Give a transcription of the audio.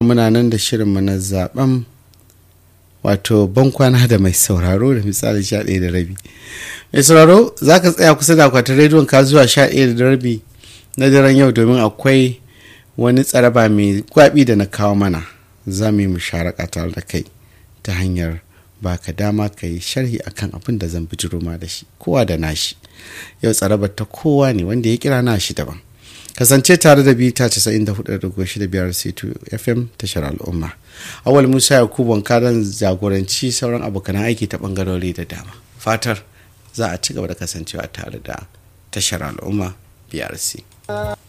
muna nan da shirinmu na zaben wato bankwana da mai sauraro da misali sha ɗaya da rabi mai sauraro za ka tsaya kusa da akwatin rediyon ka zuwa sha ɗaya da rabi na daren yau domin akwai wani tsaraba mai gwabi da na kawo mana za mu yi musharaka tare da kai ta hanyar baka dama ka yi sharhi akan abin da zan bijiro ma da shi kowa da nashi yau tsarabar ta kowa ne wanda ya kira nashi daban kasance tare da bita 94.65 c2 fm tashar al'umma awal musa yakubu wankaran jagoranci sauran abokan aiki ta bangarori da dama fatar za a ci gaba da kasancewa tare da tashar al'umma brc